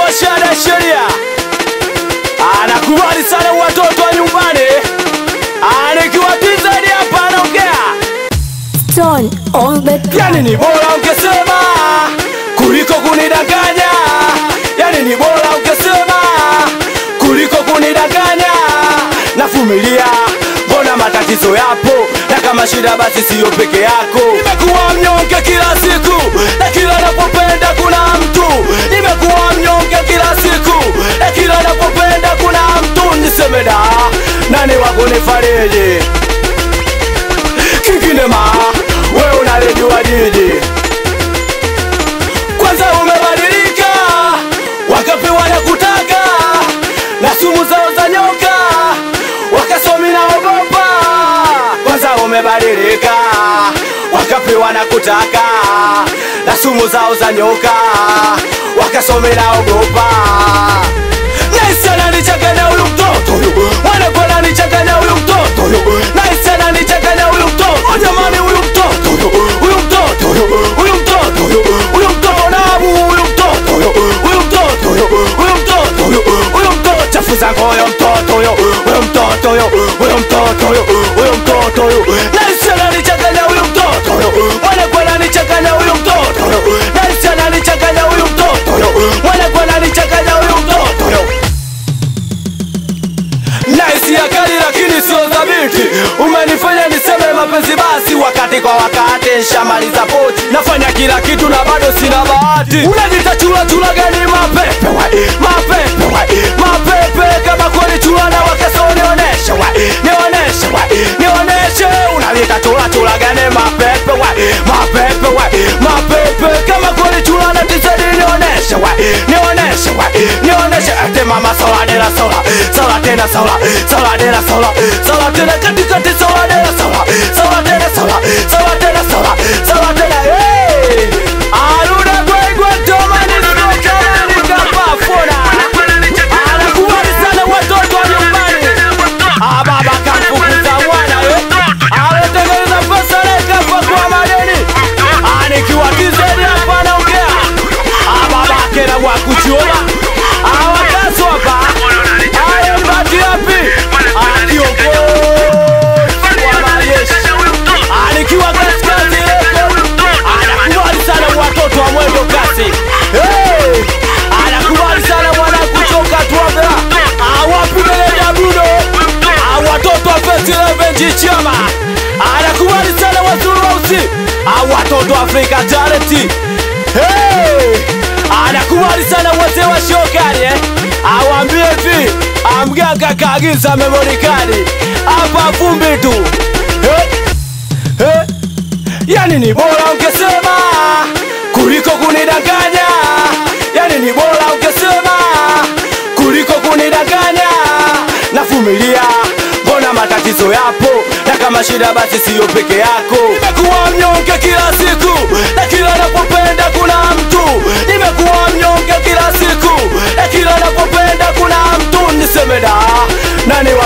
wa shada ya sheria anakubali sana watoto wa nyumbani, anikiwa tizedi hapa anaongea Stone on the yani ni bora ungesema kuliko kunidanganya, yani ni bora ungesema kuliko kunidanganya. Navumilia, mbona matatizo yapo, na kama shida basi siyo peke yako. Nimekuwa mnyonge kila siku, na kila napopenda kuna mtu. Nimekuwa mnyonge kila siku, na kila napopenda kuna mtu. Niseme da, nani wa kunifariji? kingine ma wewe unalijua jiji kwanza umebadilika wakapi wanakutaka na sumu zao za nyoka wakasomi na ogopa kwanza umebadilika wakapi wanakutaka na sumu zao za nyoka wakasomi na ogopa Naisi ananichanganya huyu mtoto huyu Mwanangu ananichanganya huyu mtoto huyu Naisi ananichanganya huyu mtoto Oh, Jamani huyu mtoto huyu Huyu mtoto huyu Huyu mtoto huyu Huyu mtoto nabu huyu mtoto huyu Huyu mtoto huyu Huyu mtoto huyu Huyu mtoto chafuza ngoyo mtoto huyu Huyu mtoto huyu Huyu mtoto huyu Huyu mtoto huyu Naisi ananichanganya huyu mtoto huyu Mwanangu ananichanganya huyu mtoto huyu Naisi ananichanganya huyu mtoto huyu Mwanangu ananichanganya huyu mtoto huyu Naisi ya kali lakini sio dhabiti, umenifanya niseme mapenzi basi wakati kwa wakati, nshamaliza pochi, nafanya kila kitu na bado sina bahati. Unajita chula chula gani? Mapepe wai, mapepe wai, mapepe kama kweli chula na wakaso, nioneshe wai, nioneshe wai, nioneshe. Unajita chula chula gani? Mapepe wai, mapepe wai, mapepe kama kweli chula na tisedi, nioneshe wai, nioneshe wai, nioneshe. Ate mama sola de la sola, sola tena sola, sola de la sola, sola tena kati kati sola de la sola, sola tena sola, sola tena sola, sola tena hey. Aruna gwe gwe toma ni soka ni kapafuna. Anakubali sana watoto wa nyumbani. Ah, baba kamfukuza mwana eh. Ametengeneza pesa na ikafa kwa madeni. Ah, nikiwa tizedi hapa naongea. Ah, baba kera wa kuchoma. Ah, wakaso hapa. Ah, mbati yapi? Ah, kiongozi wa majeshi. Ah, nikiwa katikati leko. Anakubali sana watoto wa mwendo kasi. Hey! Anakubali sana mwana kuchoka tuambea. Awapi meneja Bruno. Ah, watoto wa First Eleven Jichama. Anakubali sana wazuru wausi. Ah, watoto wa Afrika Talent. Hey! Anakubali sana wazee wa shokari eh. Awambie hivi, amganga kaagiza memory card. Hapa vumbi tu. Hey! Hey! Yani ni bora ungesema kuliko kunidanganya. Yani ni bora ungesema kuliko kunidanganya. Navumilia, mbona matatizo yapo, na kama shida basi siyo peke yako. Nimekuwa mnyonge kila siku, na kila napopenda kuna mtu. Nimekuwa mnyonge kila siku, na kila napopenda kuna mtu. Niseme da, nani wa